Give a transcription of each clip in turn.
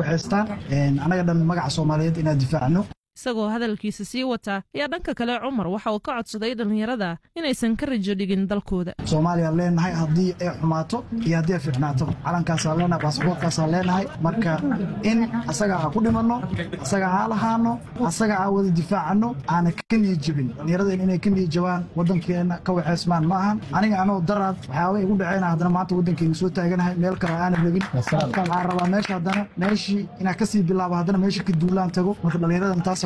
waxaystaan anaga dhan magaca soomaaliyeed inaan difaacno isagoo hadalkiisa sii wata ayaa dhanka kale cumar waxa uu ka codsaday dhallinyarada inaysan ka rajo dhigin dalkooda soomaaliyaan leenahay haddii ay xumaato iyo haddii ay fiicnaato calankaasaan leenahay baasboortkaasaan leenahay marka in asaga aan ku dhimanno asaga aan lahaano asaga aan wada difaacano aana ka niyijabin dhallinyaraden inay ka niyijabaan waddankeena ka waxaysmaan ma ahan aniga anoo daraad waxyaaba igu dhaceyna haddana maanta waddankeena soo taaganahay meel kale aanan rabin waxaan rabaa meesha haddana meeshii inaan kasii bilaabo haddana meesha ka duulaan tago marka dhallinyaradan taas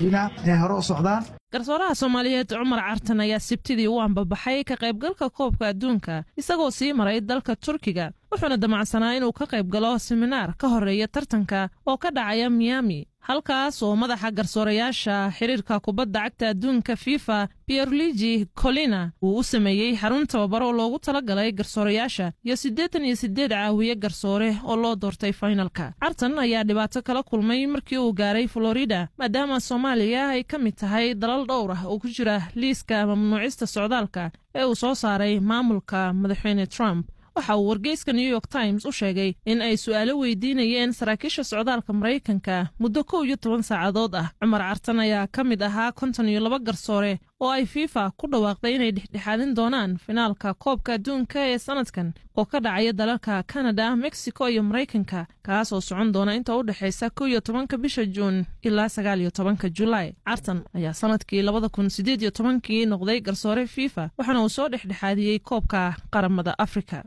garsooraha soomaaliyeed cumar cartan ayaa sibtidii u ambabaxay ka qaybgalka koobka adduunka isagoo sii maray dalka turkiga wuxuuna damacsanaa inuu ka qayb galo siminaar ka horeeya tartanka oo ka dhacaya miami halkaas oo madaxa garsoorayaasha xiriirka kubadda cagta adduunka fifa pierluigi colina uu u sameeyey xarun tababaro loogu talagalay garsoorayaasha iyo siddeetan iyo siddeed caawiye garsoore oo loo doortay fainalka cartan ayaa dhibaato kala kulmay markii uu gaaray florida maadaama soomaaliya ay ka mid tahay dalal dhowr ah oo ku jira liiska mamnuucista socdaalka ee uu soo saaray maamulka madaxweyne trump waxa uu wargeyska new york times u sheegay in ay su'aalo weydiinayeen saraakiisha socdaalka maraykanka muddo kow iyo toban saacadood ah cumar cartan ayaa ka mid ahaa konton iyo laba garsoore oo ay fifa ku dhawaaqday inay dhexdhexaadin doonaan finaalka koobka adduunka ee sanadkan oo ka dhacaya dalalka kanada mexico iyo maraykanka kaas oo socon doona inta u dhexaysa kow iyo tobanka bisha juun ilaa sagaal iyo tobanka julaay cartan ayaa sanadkii labada kun sideed iyo tobankii noqday garsoore fifa waxaana uu soo dhexdhexaadiyey koobka qaramada afrika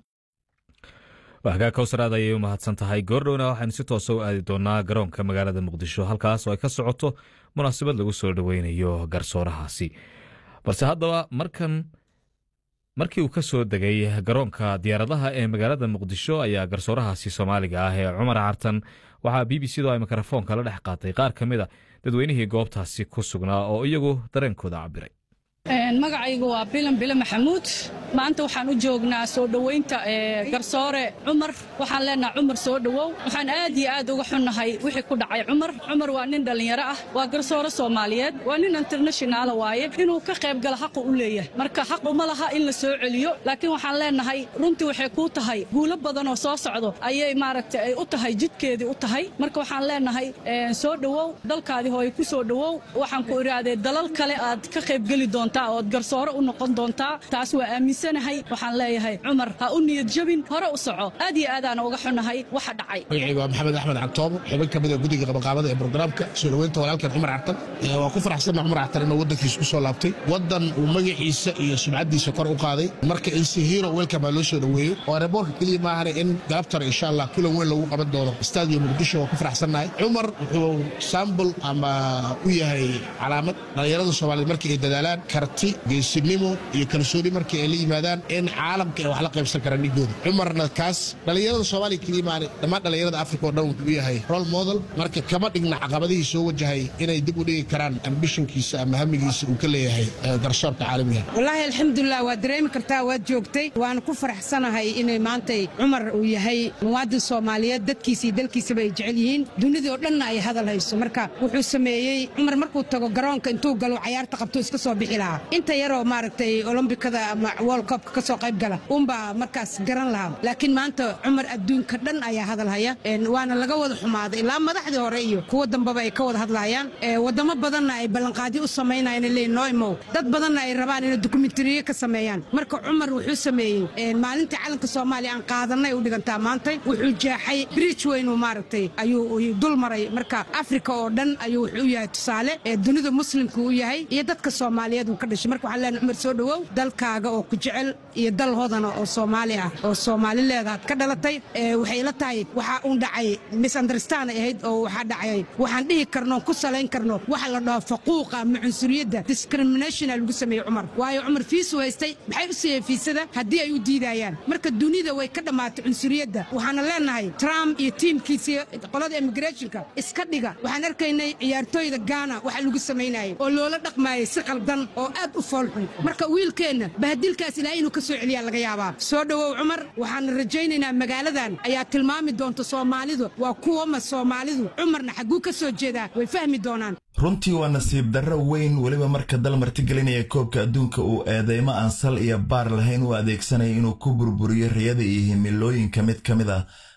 waxgaa kowsaraad ayay u mahadsan tahay goordhowna waxaynu si toosa u aadi doonaa garoonka magaalada muqdisho halkaas oo ay ka socoto munaasabad lagu soo dhoweynayo garsoorahaasi balse haddaba markan markii uu ka soo degay garoonka diyaaradaha ee magaalada muqdisho ayaa garsoorahaasi soomaaliga ah ee cumar cartan waxaa b b c do ay mikrofoonka la dhex qaatay qaar ka mid a dadweynihii goobtaasi ku sugnaa oo iyagu dareenkooda cabiray magacaygu waa bilan bile maxamuud maanta waxaan u joognaa soo dhoweynta garsoore cumar waxaan leenaha cumar soo dhowow waxaan aad iyo aad uga xunnahay wixii ku dhacay cumar cumar waa nin dhallinyaro ah waa garsoore soomaaliyeed waa nin internashinaala waaye inuu ka qayb gala xaqu u leeyahay marka xaq uma laha in la soo celiyo laakiin waxaan leenahay runtii waxay kuu tahay guulo badan oo soo socdo ayay maaragta ay u tahay jidkeedii u tahay marka waxaan leenahay soo dhowow dalkaadii hooye ku soo dhowow waxaan ku idhaahdee dalal kale aad ka qaybgeli doontaa ood garsoore u noqon doontaa taas waa aaminsanahay waxaan leeyahay cumar ha u niyad jabin hore u soco aad iyo aadaana uga xunnahay waxa dhacay magacayga waa maxamed axmed cagtoobo xubin ka mid a guddiga qabaqaabada ee brograamka soo dhoweynta walaalkeen cumar cartan waa ku faraxsanna cumar cartan inuu waddankiisa ku soo laabtay waddan uu magaciisa iyo sumcaddiisa kor u qaaday marka in si hero welcome loo soo dhoweeyo oo aeroboortka keliya maahane in galabtana insha allah kulan weyn lagu qaban doono stadium muqdisho waa ku faraxsannahay cumar wuxuu sambul ama u yahay calaamad dhallinyarada soomaaliyeed markii ay dadaalaan karti geesinimo iyo kalsooni markii ay la yimaadaan in caalamka ay wax la qaybsan karaan dhigdooda cumarna kaas dhallinyarada soomaaliya keliya maane dhammaan dhallinyarada afrika oo dhan wuxuu u yahay role model marka kama dhigna caqabadihii soo wajahay inay dib u dhigi karaan ambishonkiisa ama hamigiisa uu ka leeyahay garsoorka caalamiga wallaahi alxamdulilah waad dareemi kartaa waad joogtay waana ku faraxsanahay inay maantay cumar uu yahay muwaadin soomaaliyeed dadkiisa iyo dalkiisaba ay jecel yihiin dunidii oo dhanna ay hadal hayso marka wuxuu sameeyey cumar markuu tago garoonka intuu galo cayaarta qabto iska soo bixi lahaa inta yaroo maaragtay olombikada ama world cupka ka soo qayb gala unbaa markaas garan lahaa laakiin maanta cumar adduunka dhan ayaa hadal haya waana laga wada xumaaday ilaa madaxdii hore iyo kuwa dambaba ay ka wada hadlayaan wadamo badanna ay ballanqaadyo u samaynayaan leeyihin noo imow dad badanna ay rabaan inay dokumentariyo ka sameeyaan marka cumar wuxuu sameeyey maalintii calanka soomaaliya aan qaadanay u dhigantaa maantay wuxuu jeexay bridge weynuu maaragtay ayuu dul maray marka afrika oo dhan ayuu wuxuu u yahay tusaale dunida muslimka u yahay iyo dadka soomaaliyeed uu ka dhashay marka waxaan leenahay cumar soo dhowow dalkaaga oo ku jecel iyo dal hodana oo soomaali ah oo soomaali leedaad ka dhalatay waxay ila tahay waxaa uun dhacay misunderstand ay ahayd oo waxaa dhacay waxaan dhihi karno ku salayn karno waxa la dhaho faquuqa ama cunsuriyadda discriminationa lagu sameeyey cumar waayo cumar fiisuu haystay maxay u siiyeen fiisada haddii ay u diidayaan marka dunida way ka dhammaatay cunsuriyadda waxaana leenahay trump iyo tiimkiisii qolada immigrationka iska dhiga waxaan arkaynay ciyaartooyda gaana waxa lagu samaynayay oo loola dhaqmaayay si qaldan oo aad u foolxun marka wiilkeenna bahadilkaas ilaahay inuu ka soo celiyaa laga yaabaa soo dhowow cumar waxaan rajaynaynaa magaaladan ayaa tilmaami doonta soomaalidu waa kuwama soomaalidu cumarna xagguu ka soo jeedaa way fahmi doonaan runtii waa nasiib darro weyn weliba marka dal martigelinaya koobka adduunka uu eedeymo aan sal iyo baar lahayn u adeegsanaya inuu ku burburiyo riyada iyo himilooyinka mid ka mid ah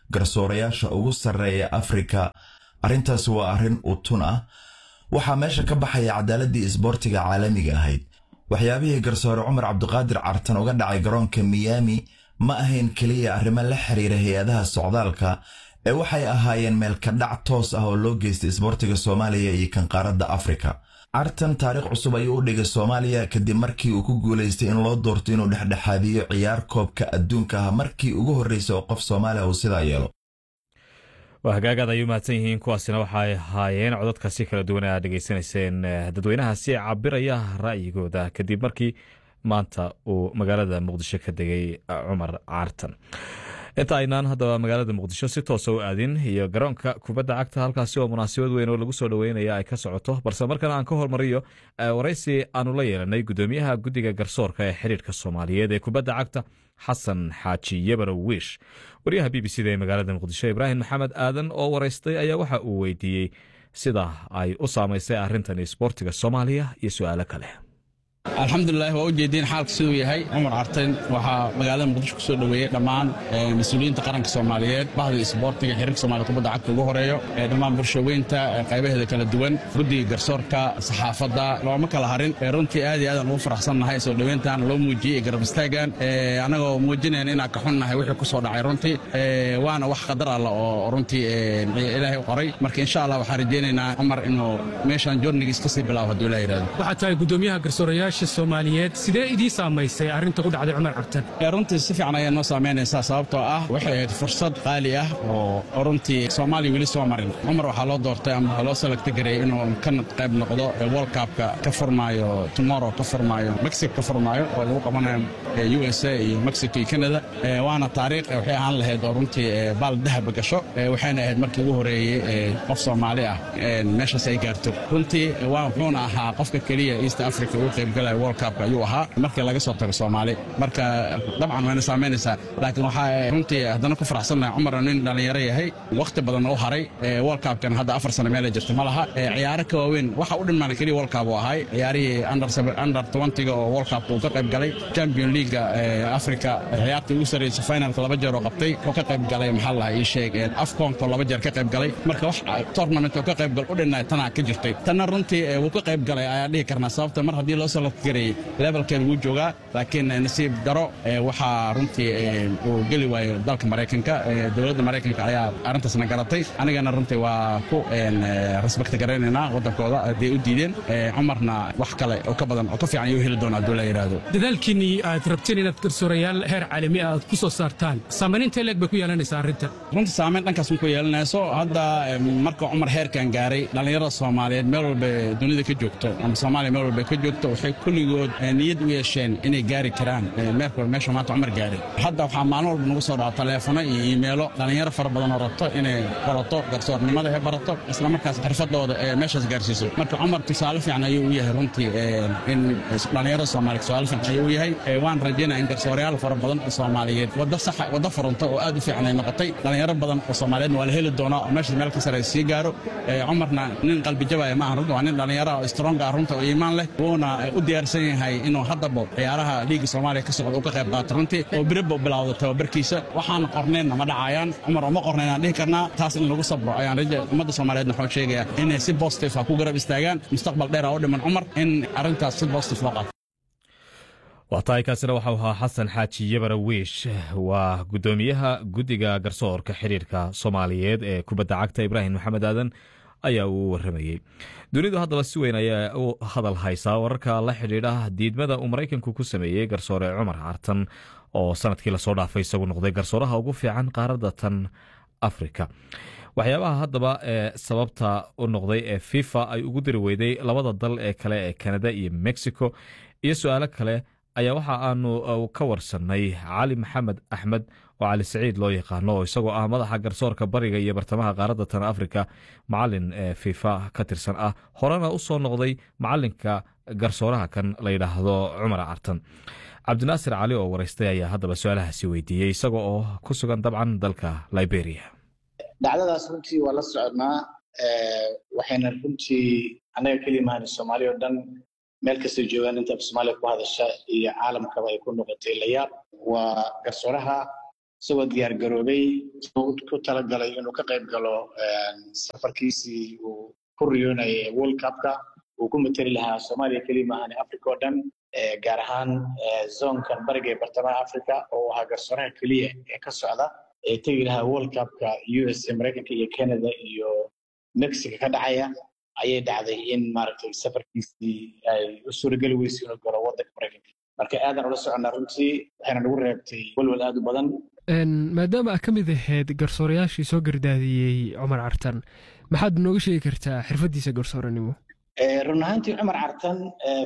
garsoorayaasha ugu sarreeya afrika arrintaasi waa arrin utun ah waxaa meesha ka baxaya cadaaladii isboortiga caalamiga ahayd waxyaabihii garsoore cumar cabdiqaadir cartan uga dhacay garoonka miyaami ma ahayn keliya arrimo la xiriira hay-adaha socdaalka ee waxay ahaayeen meelkadhac toos ah oo loo geystay isboortiga soomaaliya iyo kan qaaradda afrika cartan taariikh cusub ayuu u dhigay soomaaliya kadib markii uu ku guulaystay in loo doorto inuu dhexdhexaadiyo ciyaar koobka adduunka ah markii ugu horreysay oo qof soomaaliya uu sidaa yeelo waa hagaagaad ay u mahadsan yihiin kuwaasina waxay ahaayeen codadkaasi kala duwan aad dhegeysanayseen dadweynahaasi cabiraya ra'yigooda kadib markii maanta uu magaalada muqdisho ka degay cumar caartan inta aynaan haddaba magaalada muqdisho si toosa u aadin iyo garoonka kubadda cagta halkaasi oo munaasabad weyn oo lagu soo dhoweynaya ay ka socoto balse markana aan ka hormariyo waraysi aanu la yeelanay gudoomiyaha guddiga garsoorka ee xiriirka soomaaliyeed ee kubadda cagta xasan xaaji yabarow wiish waryaha b b c da ee magaalada muqdisho ibraahim maxamed aadan oo waraystay ayaa waxa uu weydiiyey sida ay u saamaysay arrintan isboortiga soomaaliya iyo su-aalo kale alxamdulilah waa u jeediin xaalka siduu yahay cumar carten waxaa magaalada muqdisho kusoo dhoweeyey dhammaan mas-uuliyiinta qaranka soomaaliyeed bahda isboortiga xiriirka somaaliya kubadda cagta ugu horeeyo dhammaan bulshaweynta qaybaheeda kala duwan guddiga garsoorka saxaafadda looma kala harin runtii aad iyo aadaan ugu faraxsannahay soo dhoweyntan loo muujiyey garab istaagan annagoo muujinayn inaan ka xunnahay wixii ku soo dhacay runtii waana wax qadar alla oo runtii ilaahay u qoray marka insha allah waxaan rajaynaynaa cumar inuu meeshan journigiis kasii bilaabo hadduu ilaah yidhahdo waxaad tahay gudoomiyaha garsoorayaasha soomaaliyeed sidee idii saamaysay arrinta ku dhacday cumar cabtan runtii si fiican ayaa noo saamaynaysaa sababtoo ah waxay ahayd fursad qaali ah oo runtii soomaaliya weli soo marin cumar waxaa loo doortay ama loo salagta gareeyey inuu ka qayb noqdo world cupka ka furmaayo tomorrow ka furmaayo mexico ka furmaayo oo lagu qabanayo u s a iyo mexico iyo canada waana taariikh waxay ahaan lahayd oo runtii baal dahaba gasho waxayna ahayd markii ugu horeeyey qof soomaali ah meeshaas ay gaarto runtii wuxuuna ahaa qofka keliya east africa ugu qaybgalaya world cupka ayuu ahaa markii laga soo tago soomaali marka dabcan wayna saamaynaysaa laakiin waxaa runtii haddana ku faraxsannahay cumar nin dhallinyaro yahay wakhti badan u haray world cupkan hadda afar sano meela jirta ma laha ciyaaro ka waaweyn waxa u dhinmaana keliya world cup uu ahay ciyaarihii under twentyga oo world cupka uu ka qayb galay champion leaguega africa ciyaartii ugu sarreysa finalka laba jeer oo qabtay oo ka qayb galay maxaa lahaa ii sheeg afconko laba jeer ka qayb galay marka wax tournament oo ka qayb gal u dhinnaay tanaa ka jirtay tanna runtii wuu ka qayb galay ayaa dhihi karnaa sababta mar haddii loo soo gareeyey levelkeeda wuu joogaa laakiin nasiib daro waxaa runtii uu geli waayo dalka maraykanka dowladda maraykanka ayaa arrintaasna garatay anigana runtii waa ku respect garaynaynaa waddankooda hadday u diideen cumarna wax kale oo ka badan oo ka fiican ayuu heli doona hadduu la yidhaahdo dadaalkiinnii aad rabteen inaad garsoorayaal heer caalami ah aad ku soo saartaan saamayn intee leeg bay ku yeelanaysaa arrintan runtii saamayn dhankaas ma ku yeelanayso hadda marka cumar heerkan gaaray dhallinyarada soomaaliyeed meel walba dunida ka joogto ama soomaaliya meel walba ka joogto waxay kulligood niyad u yeesheen inay gaari karaan meerkol meesha maanta cumar gaaray hadda waxaa maalin walba nagu soo dhaca taleefono iyo iimeelo dhallinyaro fara badan oo rabto inay barato garsoornimada ee barato isla markaas xirfadooda ee meeshaas gaarsiiso marka cumar tusaale fiican ayuu u yahay runtii in dhallinyarada soomaaliya tusaale fiican ayuu u yahay waan rajaynaya in garsoorayaal fara badan oo soomaaliyeed wadda saxa wadda furunta oo aad u fiican ay noqotay dhallinyaro badan oo soomaaliyeedna waa la heli doonaa oo meeshaas meel ka sare sii gaaro cumarna nin qalbi jabaya maahan runta waa nin dhallinyaro oo strong ah runta oo iimaan leh wuuna u diyaarsan yahay inuu haddaba ciyaaraha liiga soomaaliya ka socda uu ka qayb qaato runtii oo biraba bilowda tababarkiisa waxaan qornaynna ma dhacayaan cumar uma qornayn aan dhihi karnaa taas in lagu sabro ayaan raja ummadda soomaaliyeed waxaan sheegayaa inay si positive ah ku garab istaagaan mustaqbal dheer ah u dhiman cumar in arrintaas si positive loo qaato waa tahay kaasina waxau ahaa xasan xaaji yabara wiish waa gudoomiyaha guddiga garsoorka xiriirka soomaaliyeed ee kubadda cagta ibraahim maxamed aadan ayaa uu waramayey dunidu haddaba si weyn ayaa u hadal haysaa wararka la xidhiidha diidmada uu maraykanku ku sameeyey garsoore cumar cartan oo sanadkii lasoo dhaafay isagu noqday garsooraha ugu fiican qaaradda tan afrika waxyaabaha haddaba ee sababta u noqday ee fifa ay ugu diri weyday labada dal ee kale ee kanada iyo mexico iyo su-aalo kale ayaa waxa aanu ka warsannay cali maxamed axmed oo cali saciid loo yaqaano oo isagoo ah madaxa garsoorka bariga iyo bartamaha qaaradda tan afrika macalin ee fifa ka tirsan ah horena u soo noqday macalinka garsooraha kan la yidhaahdo cumar cartan cabdinaasir cali oo waraystay ayaa haddaba su-aalahaasi weydiiyey isaga oo ku sugan dabcan dalka liberia dhacdadaas runtii waa la soconnaa waxayna runtii annaga keli mahan soomaaliya oo dhan meel kastay joogaan inta soomaaliya ku hadasha iyo caalamkaba ay ku noqotay layaab waa garsooraha isagoo diyaar garoobay ku talagalay inuu ka qayb galo safarkiisii uu ku riyoonayay world cupka uu ku mateli lahaa soomaaliya keliya maahane africa oo dhan gaar ahaan zoonkan bariga ee bartamaha africa oo ahaa garsooraha keliya ee ka socda ee tegi lahaa world cupka u s a maraykanka iyo canada iyo mexico ka dhacaya ayay dhacday in maaragtay safarkiisii ay u suurageli weysay inuu galo waddanka maraykanka marka aadan ula soconnaa runtii waxayna nagu reebtay walwal aad u badan maadaama aa ka mid ahayd garsoorayaashii soo gardaadiyey cumar cartan maxaad nooga sheegi kartaa xirfaddiisa garsooranimo run ahaantii cumar cartan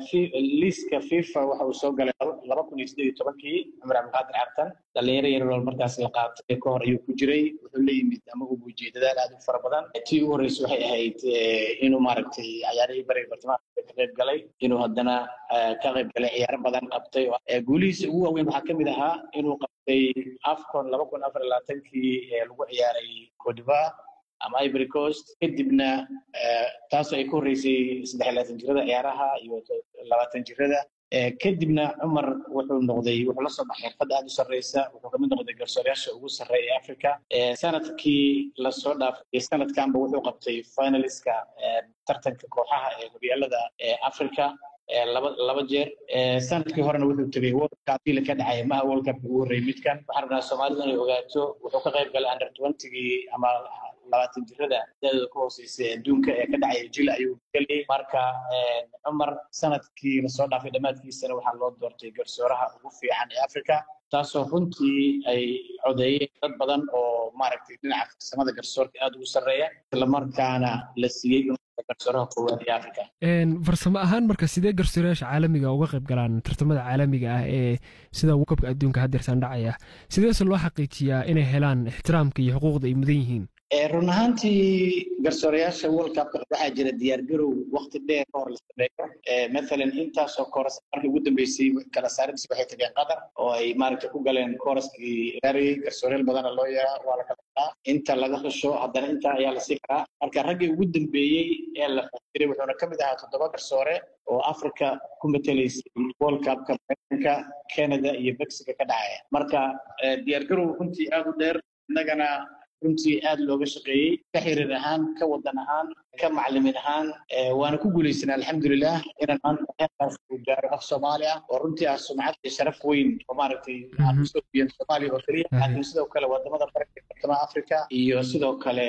liiska fifa waxa uu soo galay laba kun iyo siddeed iyo tobankii cumar cabdiqaadir cartan dhalinyaro yarool markaas la qaatay ka hor ayuu ku jiray wuxuu la yimid ama uu muujiyey dadaal aad u fara badan tii ugu horreysay waxay ahayd inuu maaragtay ciyaarihii bariga bartamaha ka qayb galay inuu haddana ka qayb galay ciyaaro badan qabtay guulihiisa ugu waaweyn waxaa ka mid ahaa inuu qabtay afcon laba kun afar iyo labaatankii ee lagu ciyaaray codiva ama ivory coast kadibna taasoo ay ka horreysay saddex labaatan jirada ciyaaraha iyo labaatan jirada kadibna cumar wuxuu noqday wuxuu la soo baxay xirfadda aad u sarreysa wuxuu kamid noqday garsoorayaasha ugu sarreeya ee africa sanadkii lasoo dhaafay sanadkanba wuxuu qabtay finaliska tartanka kooxaha ee horyaalada africa laba laba jeer sanadkii horena wuxuu tegay world cup la ka dhacay maha world cup ugu horreeyay midkan waxaan rabnaa soomaalida inay ogaato wuxuu ka qayb galay under twentygii ama labaatan jirada da-dooda ku hooseysay adduunka ee ka dhacaya jil ayuu geliyey marka cumar sanadkii lasoo dhaafay dhammaadkiisana waxaa loo doortay garsooraha ugu fiican ee africa taasoo runtii ay codeeyeen dad badan oo maaragtay dhinaca farsamada garsoorka aad ugu sarreeya islamarkaana la siiyey garsooraha koowaad ee africa farsamo ahaan marka sidee garsoorayaasha caalamiga uga qayb galaan tartamada caalamiga ah ee sida wukabka adduunka haddeersan dhacaya sideese loo xaqiijiyaa inay helaan ixtiraamka iyo xuquuqda ay mudan yihiin run ahaantii garsoorayaasha world cupka waxaa jira diyaargarow waqti dheer ka hor la sameeyo mathalan intaasoo kooras markii ugu dambeysay kala saaridisi waxay tageen qatar oo ay maaragtay ku galeen kooraskii gaarayay garsoorayaal badana loo yaraa waa la kala qadaa inta laga xusho haddana intaa ayaa la sii karaa marka raggii ugu dambeeyey ee la xujiray wuxuuna ka mid ahaa toddoba garsoore oo africa ku matelaysay world cupka maraykanka canada iyo mexico ka dhacaya marka diyaargarow runtii aad u dheer innagana runtii aad looga shaqeeyey ka xiriir ahaan ka wadan ahaan ka macalimiin ahaan waana ku guulaysanaa alxamdulilah inaan maanta heerkaas uu gaaro af soomaali ah oo runtii ah sumcad iyo sharaf weyn oo maaragtay aan usoo biyan soomaaliya oo keliya laakiin sidoo kale wadamada bariga bartamaha africa iyo sidoo kale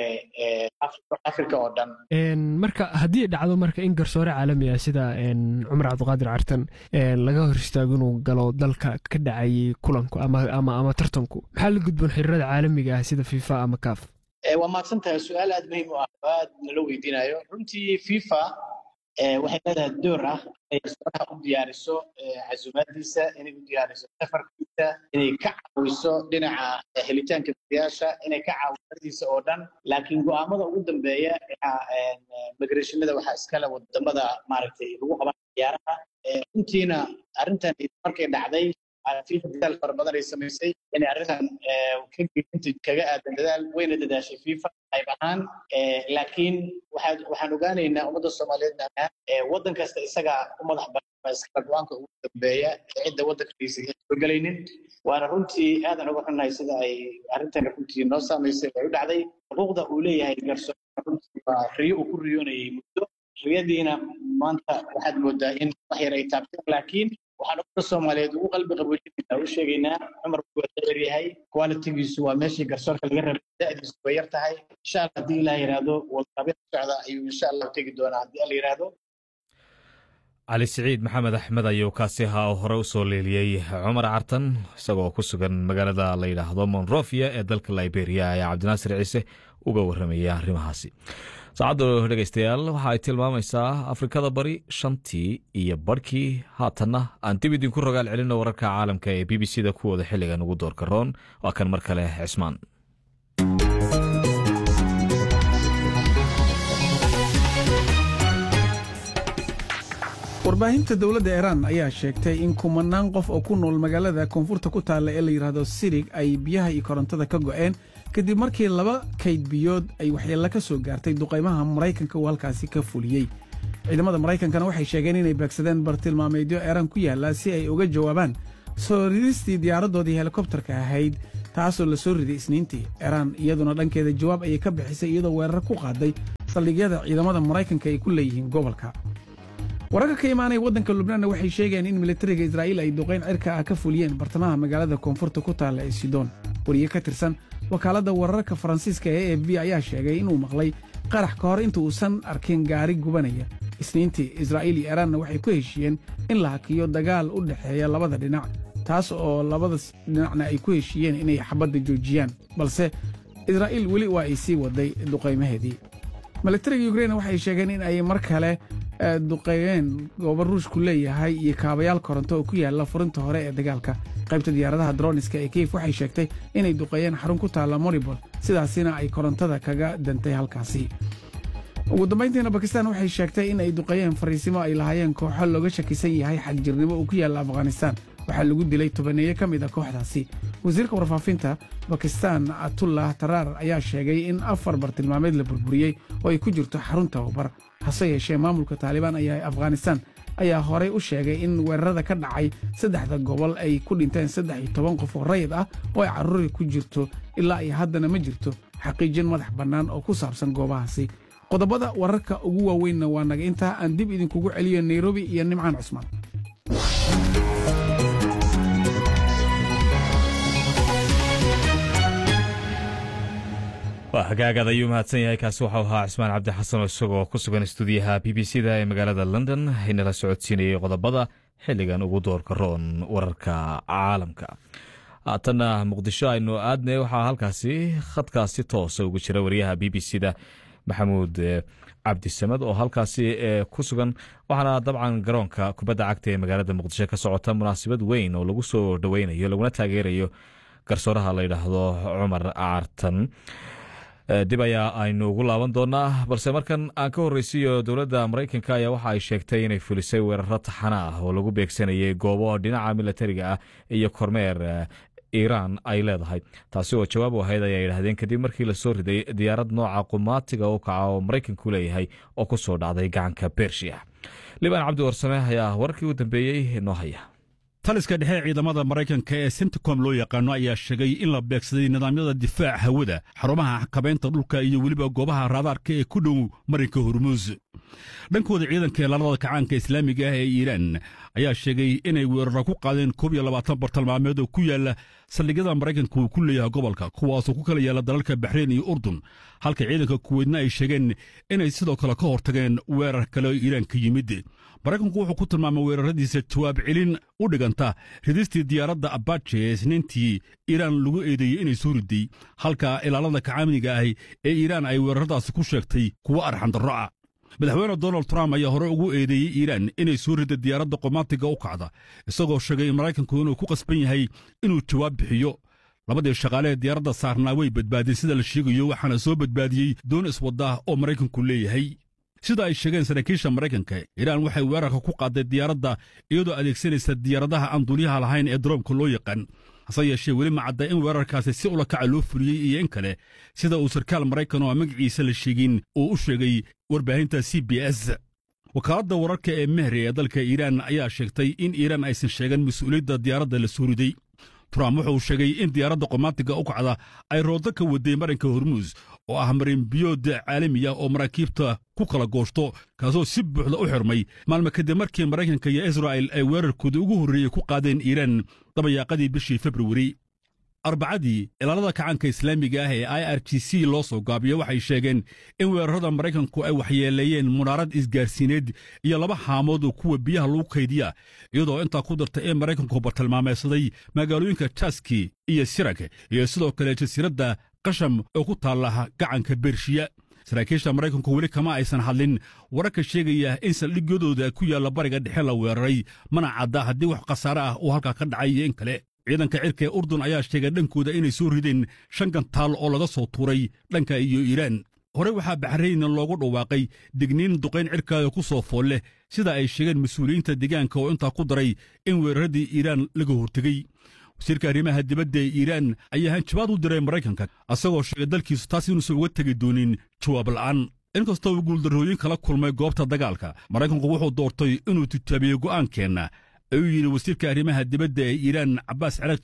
africa oo dhan marka haddii dhacdo marka in garsoore caalami ah sida cumar cabdiqaadir cartan laga hor istaago inuu galo dalka ka dhacayay kulanku ama ama tartanku maxaa la gudboon xiriirada caalamiga ah sida fifa ama caf waa mahadsan tahay su-aal aad muhiim u ah oo aad nala weydiinayo runtii fifa waxay leedahay door ah inay garsooraha u diyaariso casuumaadiisa inay u diyaariso safarkiisa inay ka caawiso dhinaca helitaanka biyaasha inay ka caawiso oo dhan laakiin go'aamada ugu dambeeya migrationada waxaa iskale wadamada maaragtay lagu qaban ciyaaraha runtiina arrintan markay dhacday fifa dadaal fara badan ay samaysay inay arrintan kaga aadan dadaal weyna dadaashay fifa qayb ahaan laakiin waxaan ogaanaynaa ummadda soomaaliyeed waddan kasta isaga u madax banaan iskala go-aanka ugu dambeeya cidda waddankiisa soo gelaynin waana runtii aadan uga xunnahay sida ay arrintan runtii noo saamaysay ay u dhacday xuquuqda uu leeyahay garsoorka runtii waa riyo uu ku riyoonayay muddo riyadiina maanta waxaad moodaa in wax yar ay taabteen laakiin waxaan ummadda soomaaliyeed ugu qalbi qaboojinayna u sheegaynaa cumar waa dheer yahay qualitigiisu waa meeshii garsoorka laga rabay da'diisu way yar tahay insha allah haddii ilaah yidhaahdo walqabin socda ayuu insha allah tegi doonaa haddii alla yidhaahdo cali siciid maxamed axmed ayuu kaasi ahaa oo hore u soo leeliyey cumar cartan isagoo ku sugan magaalada la yidhaahdo monrovia ee dalka liberia ayaa cabdinaasir ciise uga warramaya arrimahaasi saacaddu dhegaystayaal waxa ay tilmaamaysaa afrikada bari shantii iyo barhkii haatanna aan dib idinku rogaal celinno wararka caalamka ee b b c da kuwooda xilligan ugu doorka roon waa kan mar kale cismaan warbaahinta dowladda iiraan ayaa sheegtay in kumanaan qof oo ku nool magaalada koonfurta ku taalla ee la yidhaahdo sirig ay biyaha iyo korontada ka go'een kadib markii laba kayd biyood ay waxyeello ka soo gaartay duqaymaha maraykanka uu halkaasi ka fuliyey ciidamada maraykankana waxay sheegeen inay beegsadeen bartilmaameedyo eeraan ku yaalla si ay uga jawaabaan soo ridistii diyaaradoodii helikobtarka ahayd taasoo la soo riday isniintii iiraan iyaduna dhankeeda jawaab ayay ka bixisay iyadoo weerar ku qaaday saldhigyada ciidamada maraykanka ay ku leeyihiin gobolka wararka ka imaanaya waddanka lubnaanna waxay sheegeen in militariga israa'iil ay duqayn cirka ah ka fuliyeen bartamaha magaalada koonfurta ku taalla ee sidoon wariye ka tirsan wakaaladda wararka faransiiska ee a f b ayaa sheegay inuu maqlay qarax ka hor inta uusan arkin gaari gubanaya isniintii israa'iil iyo iiraanna waxay ku heshiiyeen in la hakiyo dagaal u dhexeeya labada dhinac taas oo labadas dhinacna ay ku heshiiyeen inay xabadda joojiyaan balse israa'iil weli waa ay sii waday duqaymaheedii militariga yukrain waxay sheegeen in ay mar kale duqeeyeen goobo ruushku leeyahay iyo kaabayaal koronto oo ku yaalla furinta hore ee dagaalka qaybta diyaaradaha droniska ee kiyef waxay sheegtay inay duqeeyeen xarun ku taalla moribol sidaasina ay korontada kaga dantay halkaasi ugu dambayntiina bakistan waxay sheegtay in ay duqeeyeen fariisimo ay lahaayeen kooxo looga shakisan yahay xagjirnimo uu ku yaalla afghanistan waxaa lagu dilay tobaneeye ka mid a kooxdaasi wasiirka warfaafinta bakistan atullah taraar ayaa sheegay in afar bartilmaameed la burburiyey oo ay ku jirto xarun tababar hase yeeshee maamulka taalibaan ayaa afghanistan ayaa horey u sheegay in weerarada ka dhacay saddexda gobol ay ku dhinteen saddex iyo toban qof oo rayid ah oo ay carruuri ku jirto ilaa iyo haddana ma jirto xaqiijin madax bannaan oo ku saabsan goobahaasi qodobada wararka ugu waaweynna waa naga intaa aan dib idinkugu celiyo nairobi iyo nimcaan cusmaan waa hagaagaad ayuu mahadsan yahay kaasi waxau ahaa cismaan cabdi xasan oo isagoo ku sugan stuudiyaha b b c da ee magaalada london inala socodsiinayay qodobada xilligan ugu doorka roon wararka caalamka haatanna muqdisho aynu aadne waxaa halkaasi khadkaasi toosa ugu jira wariyaha b b c da maxamuud cabdisamed oo halkaasi ku sugan waxaana dabcan garoonka kubadda cagta ee magaalada muqdisho ka socota munaasabad weyn oo lagu soo dhoweynayo laguna taageerayo garsooraha la yidhaahdo cumar caartan dib ayaa aynu ugu laaban doonaa balse markan aan ka horreysiiyo dowladda maraykanka ayaa waxa ay sheegtay inay fulisay weeraro taxana ah oo lagu beegsanayay goobo dhinaca milatariga ah iyo kormeer iiraan ay leedahay taasi oo jawaab u ahayd ayaa yidhaahdeen kadib markii lasoo riday diyaarad nooca qumaatiga u kaca oo maraykanku leeyahay oo ku soo dhacday gacanka bershiya libaan cabdi warsame ayaa wararkii u dambeeyey noo haya taliska dhexe ciidamada maraykanka ee senticom loo yaqaano ayaa sheegay in la beegsaday nidaamyada difaac hawada xarumaha xakabaynta dhulka iyo weliba goobaha raadaarka ee ku dhow marinka hormuus dhankooda ciidanka eelaalada kacaanka islaamiga ah ee iiraan ayaa sheegay inay weeraro ku qaadeen koob iyo labaatan bartilmaameed oo ku yaala saldhigyada maraykanka uu ku leeyahay gobolka kuwaasoo ku kala yaala dalalka baxreyn iyo urdun halka ciidanka kuweydna ay sheegeen inay sidoo kale ka hortageen weerar kale oo iiraan ka yimid maraykanku wuxuu ku tilmaamay weeraradiisa jawaab celin u dhiganta ridistii diyaaradda abaje ee isniintii iiraan lagu eedeeyey inay soo riday halka ilaalada kacaaminiga ahi ee iiraan ay weeraradaasi ku sheegtay kuwo arxandarro ah madaxweyne donald trump ayaa hore ugu eedeeyey iiraan inay soo rida diyaaradda qomaatiga u kacda isagoo sheegay in maraykanku inuu ku qasban yahay inuu jawaab bixiyo labadii shaqaale ee diyaaradda saarnaa way badbaadeen sida la sheegayo waxaana soo badbaadiyey doon iswadda oo maraykanku leeyahay sida ay sheegeen saraakiisha maraykanka iiraan waxay weerarka ku qaaday diyaaradda iyadoo adeegsanaysa diyaaradaha aan duuliyaha lahayn ee daroomka loo yaqaan hase yeeshee weli ma cadda in weerarkaasi si ulakaca loo fuliyey iyo in kale sida uu sarkaal maraykan oo aan magaciisa la sheegin uu u sheegay warbaahinta c b s wakaaladda wararka ee mehri ee dalka iiraan ayaa sheegtay in iiraan aysan sheegan mas-uuliyadda diyaaradda la soo riday trump wuxuu sheegay in diyaaradda qomaatiga u kacda ay roodo ka waday marinka hormuus oo ah marin biyood caalami ah oo maraakiibta ku kala gooshto kaasoo si buuxda u xirmay maalmo kadib markii maraykanka iyo israa'il ay weerarkooda ugu horreeyey ku qaadeen iiraan dabayaaqadii bishii februari arbacadii ilaalada kacaanka islaamiga ah ee i r g c loo soo gaabiyo waxay sheegeen in weerarada maraykanku ay waxyeeleeyeen munaarad isgaarsiineed iyo laba haamood oo kuwa biyaha lagu kaydiya iyadoo intaa ku darta in maraykanku bartilmaameysaday magaalooyinka jaski iyo sirag iyo sidoo kale jasiiradda qasham oo ku taalla gacanka bershiya saraakiisha maraykanku weli kama aysan hadlin wararka sheegaya in saldhigyadooda ku yaalla bariga dhexe la weeraray mana cadda haddii wax khasaare ah uu halkaa ka dhacay iyo in kale ciidanka cirka ee urdun ayaa sheegay dhankooda inay soo rideen shan gantaal oo laga soo tuuray dhanka iyo iiraan horey waxaa baxrayn loogu dhawaaqay digniin duqayn cirkaada ku soo fool leh sida ay sheegeen mas-uuliyiinta deegaanka oo intaa ku daray in weeraradii iiraan laga hortegey wasiirka arrimaha dibadda ee iiraan ayaa hanjabaad u diray maraykanka asagoo sheegay dalkiisu taas inuusan uga tegi doonin jawaab la'aan inkastoo uu guuldarrooyin kala kulmay goobta dagaalka maraykanku wuxuu doortay inuu tijaabiyo go'aankeenna ayuu yidhi wasiirka arrimaha dibadda ee iiraan cabbaas carakji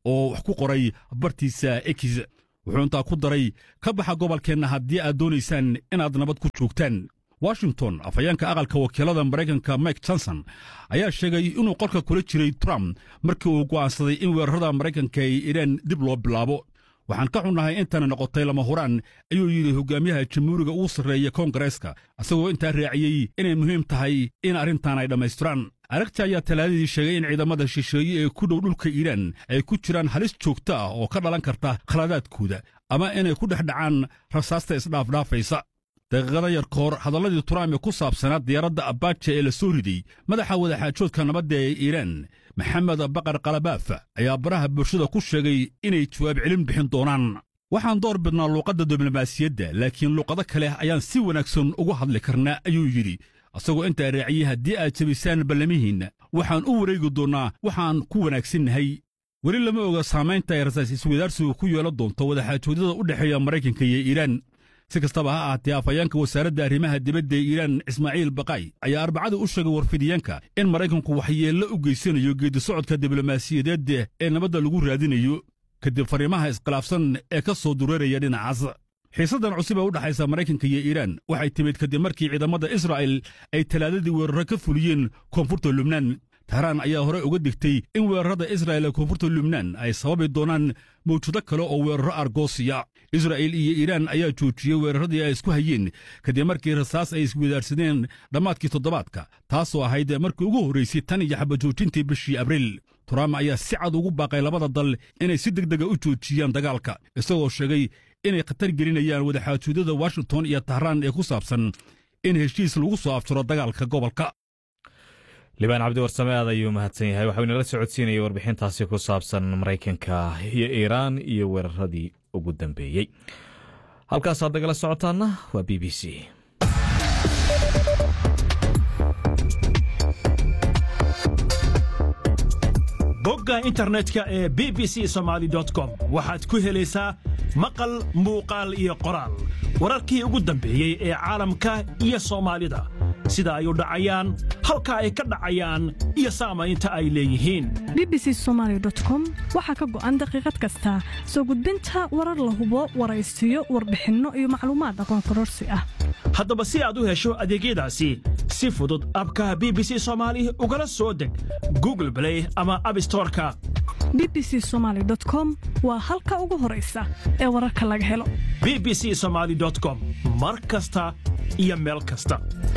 oo wax ku qoray bartiisa ekis wuxuu intaa ku daray ka baxa gobolkeenna haddii aad doonaysaan inaad nabad ku joogtaan washington afhayeenka aqalka wakiilada maraykanka mike johnson ayaa sheegay inuu qolka kula jiray trump markii uu go'aansaday in weerarada maraykanka ay iraan dib loo bilaabo waxaan ka xunnahay intana noqotay lama huraan ayuu yidhi hogaamiyaha jamhuuriga ugu sarreeya koongareeska isagoo intaa raaciyey inay muhiim tahay in arrintan ay dhammaystiraan aragti ayaa talaadadii sheegay in ciidamada shisheeye ee ku dhow dhulka iiraan ay ku jiraan halis joogto ah oo ka dhalan karta khaladaadkooda ama inay ku dhex dhacaan rasaasta isdhaafdhaafaysa daqiiqada yar ka hor hadalladii trump ee ku saabsanaa diyaaradda abaaja ee la soo riday madaxa wadaxaajoodka nabadda ee iiraan maxamed baqar kalabaaf ayaa baraha bulshada ku sheegay inay jawaab celin bixin doonaan waxaan door bidnaa luuqadda diblomaasiyadda laakiin luuqado kale ayaan si wanaagsan ugu hadli karnaa ayuu yidhi asagoo intaa raaciyey haddii aad jabisaan ballamihiinna waxaan u wareegi doonnaa waxaan ku wanaagsannahay weli lama oga saamaynta ay rasaas iswadaarsigu ku yeelan doonto wadaxaajoodyada u dhexeeya maraykanka iyo iiraan si kastaba ha ahaatee afhayeenka wasaaradda arrimaha dibadda ee iiraan ismaaciil baqay ayaa arbacada u sheegay warfidiyeenka in maraykanku waxyeello u geysanayo geedisocodka diblomaasiyadeed ee nabadda lagu raadinayo kadib fariimaha iskhilaafsan ee ka soo dureeraya dhinacaas xiisaddan cusub ee u dhexaysa maraykanka iyo iiraan waxay timid kadib markii ciidamada israa'il ay talaadadii weerarro ka fuliyeen koonfurta lubnaan tahraan ayaa hore uga digtay in weerarada israa'il ee koonfurta lubnaan ay sababi doonaan mawjado kale oo weerarro argoosiya israa'il iyo iiraan ayaa joojiyey weeraradii ay isku hayeen kadib markii rasaas ay iswadaarsadeen dhammaadkii toddobaadka taasoo ahayd markii ugu horraysay tan iyo xabajoojintii bishii abriil trump ayaa si cad ugu baaqay labada dal inay si degdega u joojiyaan dagaalka isagoo sheegay inay khatar gelinayaan wadaxaajoodyada washington iyo tahraan ee ku saabsan in heshiis lagu soo afjaro dagaalka gobolka libaan cabdi warsame aad ayuu mahadsan yahay waxau inala socodsiinayay warbixintaasi ku saabsan maraykanka iyo iiraan iyo weeraradii ugu dambeeyey halkaasaad nagala socotaanna waa b b c bogga internetka ee b b c somaali com waxaad ku helaysaa maqal muuqaal iyo qoraal wararkii ugu dambeeyey ee caalamka iyo soomaalida sida ay u dhacayaan halka ay ka dhacayaan iyo saamaynta ay leeyihiin bbc somalycom waxaa ka go'an daqiiqad kasta soo gudbinta warar la hubo waraysiyo warbixinno iyo macluumaad aqoon kororsi ah haddaba si aad u hesho adeegyadaasi si fudud abka b b c somaali ugala soo deg google blay ama abstoreka bbc somaly com waa halka ugu horaysa ee wararka laga helo b b c somaali com mar kasta iyo meel kasta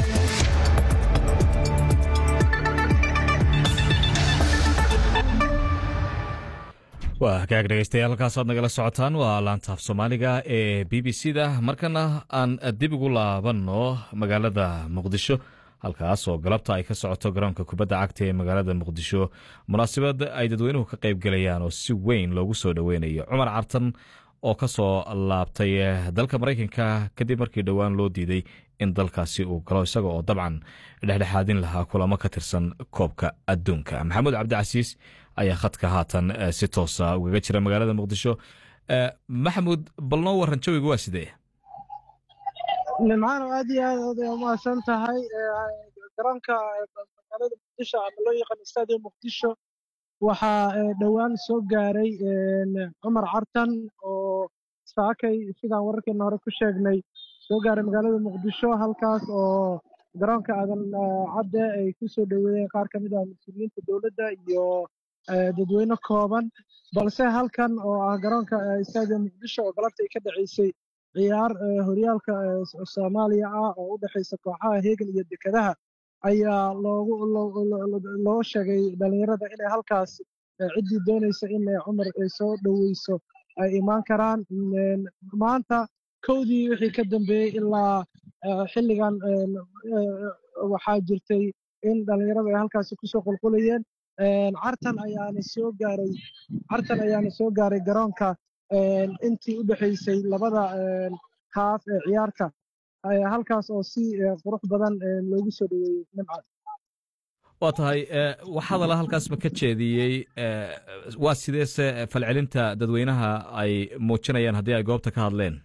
waa hagaag dhegeystayaal halkaasaad nagala socotaan waa laantaaf soomaaliga ee b b c da markana aan dib ugu laabanno magaalada muqdisho halkaas oo galabta ay ka socoto garoonka kubadda cagta ee magaalada muqdisho munaasabad ay dadweynuhu ka qayb gelayaan oo si weyn loogu soo dhoweynayo cumar cartan oo ka soo laabtay dalka maraykanka kadib markii dhowaan loo diiday in dalkaasi uu galo isaga oo dabcan dhexdhexaadin lahaa kulamo ka tirsan koobka adduunka maxamuud cabdicasiis ayaa khadka haatan si toosa ugaga jira magaalada muqdisho maxamuud bal noo waran jawiga waa sidee nimcaano aad iyo aad ood umahadsan tahay garoonka magaalada muqdisho ama loo yaqaan stadium muqdisho waxaa dhowaan soo gaaray cumar cartan oo saakay sidaan wararkeena hore ku sheegnay soo gaaray magaalada muqdisho halkaas oo garoonka aadan cadde ay ku soo dhoweeyeen qaar ka mid ah mas-uuliyiinta dowladda iyo dadweyne kooban balse halkan oo ah garoonka stadium muqdisho oo galabta ay ka dhaceysay ciyaar horyaalka soomaaliya ah oo u dhexaysa kooxaha heegan iyo dekedaha ayaa loogu loo sheegay dhalinyarada inay halkaas ciddii doonaysa in cumar ay soo dhoweyso ay imaan karaan maanta kowdii wixii ka dambeeyey ilaa xilligan waxaa jirtay in dhalinyarada ay halkaasi kusoo qulqulayeen cartan ayaana soo gaaray cartan ayaana soo gaaray garoonka intii u dhexaysay labada haaf ee ciyaarta halkaas oo si qurux badan loogu soo dhoweeyey nimcad waa tahay wax hadala halkaas ma ka jeediyey waa sideese falcelinta dadweynaha ay muujinayaan haddii ay goobta ka hadleen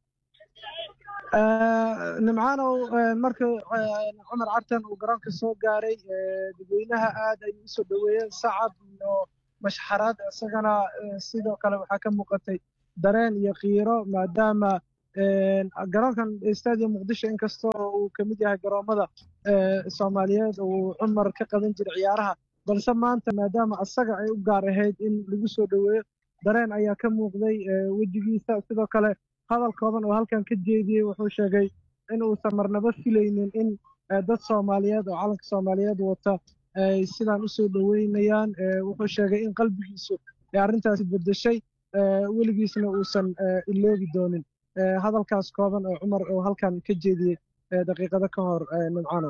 nimcaanow markii cumar cartan uu garoonka soo gaaray dadweynaha aad ayay u soo dhoweeyeen sacab iyo mashxaraad isagana sidoo kale waxaa ka muuqatay dareen iyo qiiro maadaama garoonkan stadium muqdisho inkastoo uu ka mid yahay garoommada soomaaliyeed uu cumar ka qaban jiray ciyaaraha balse maanta maadaama asaga ay u gaar ahayd in lagu soo dhoweeyo dareen ayaa ka muuqday wejigiisa sidoo kale hadal kooban oo halkan ka jeediyey wuxuu sheegay in uusan marnaba filaynin in dad soomaaliyeed oo calanka soomaaliyeed wata ay sidaan usoo dhoweynayaan wuxuu sheegay in qalbigiisu ay arrintaasi beddeshay weligiisna uusan iloobi doonin hadalkaas kooban oo cumar oo halkan ka jeediyey daqiiqado ka hor nimcano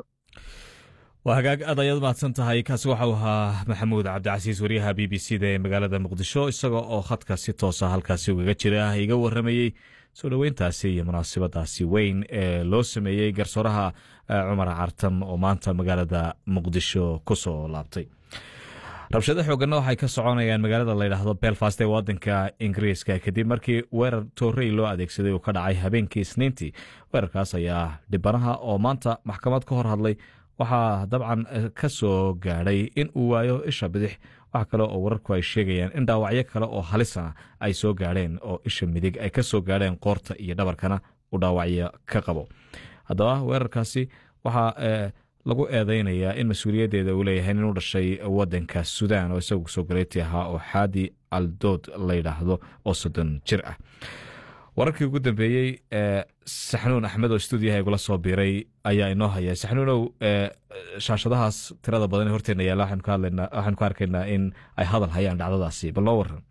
waa hagaag aad ayaad mahadsan tahay kaasi waxau ahaa maxamuud cabdicasiis wariyaha b b c da ee magaalada muqdisho isaga oo khadka si toosa halkaasi ugaga jira iga waramayey soo dhoweyntaasi iyo munaasabadaasi weyn ee loo sameeyey garsooraha cumar cartan oo maanta magaalada muqdisho ku soo laabtay rabshado xooganna waxay ka soconayaan magaalada layidhaahdo belfast ee wadanka ingiriiska kadib markii weerar toorey loo adeegsaday uu ka dhacay habeenkii isniintii weerarkaas ayaa dhibanaha oo maanta maxkamad ka hor hadlay waxaa dabcan ka soo gaadhay in uu waayo isha bidix wax kale oo wararku ay sheegayaan in dhaawacyo kale oo halisana ay soo gaadheen oo isha midig ay ka soo gaadheen qoorta iyo dhabarkana uu dhaawacyo ka qabo haddaba weerarkaasi waxaa lagu eedeynayaa in mas-uuliyaddeeda uu leeyahay inuu dhashay wadanka sudan oo isagu soo galeyti ahaa oo xaadi aldood layidhaahdo oo soddon jir ah wararkii ugu dambeeyey saxnuun axmed oo stuudiyaha igula soo biiray ayaa inoo haya saxnuunow shaashadahaas tirada badan ee horteena yaalla waxaanu ka arkaynaa in ay hadal hayaan dhacdadaasi bal noo waran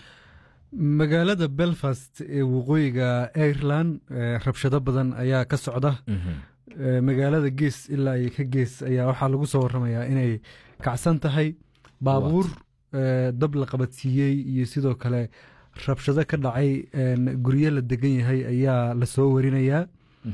magaalada belfast ee waqooyiga ireland rabshado badan ayaa ka socda magaalada gees ilaa iyo ka gees ayaa waxaa lagu soo waramayaa inay kacsan tahay baabuur dab la qabadsiiyey iyo sidoo kale rabshado ka dhacay guryo la degan yahay ayaa lasoo warinayaa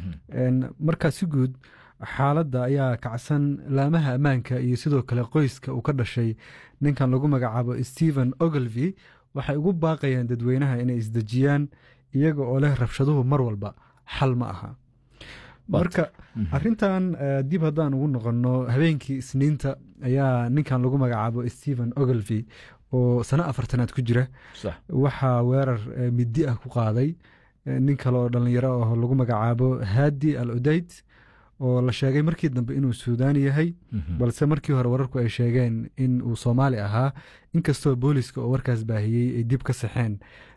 markaa si guud xaaladda ayaa kacsan laamaha ammaanka iyo sidoo kale qoyska uu ka dhashay ninkan lagu magacaabo stephen oglevy waxay ugu baaqayaan dadweynaha inay isdejiyaan iyaga oo leh rabshaduhu mar walba xal ma aha marka arintan dib haddaan ugu noqonno habeenkii isniinta ayaa ninkan lagu magacaabo stephen oglevy oo sano afartanaad ku jira waxaa weerar midi ah ku qaaday nin kale oo dhallinyaro ah lagu magacaabo haadi al udayd oo la sheegay markii dambe inuu suudaani yahay balse markii hore wararku ay sheegeen in uu soomaali ahaa inkastoo booliska oo warkaas baahiyey ay dib ka saxeen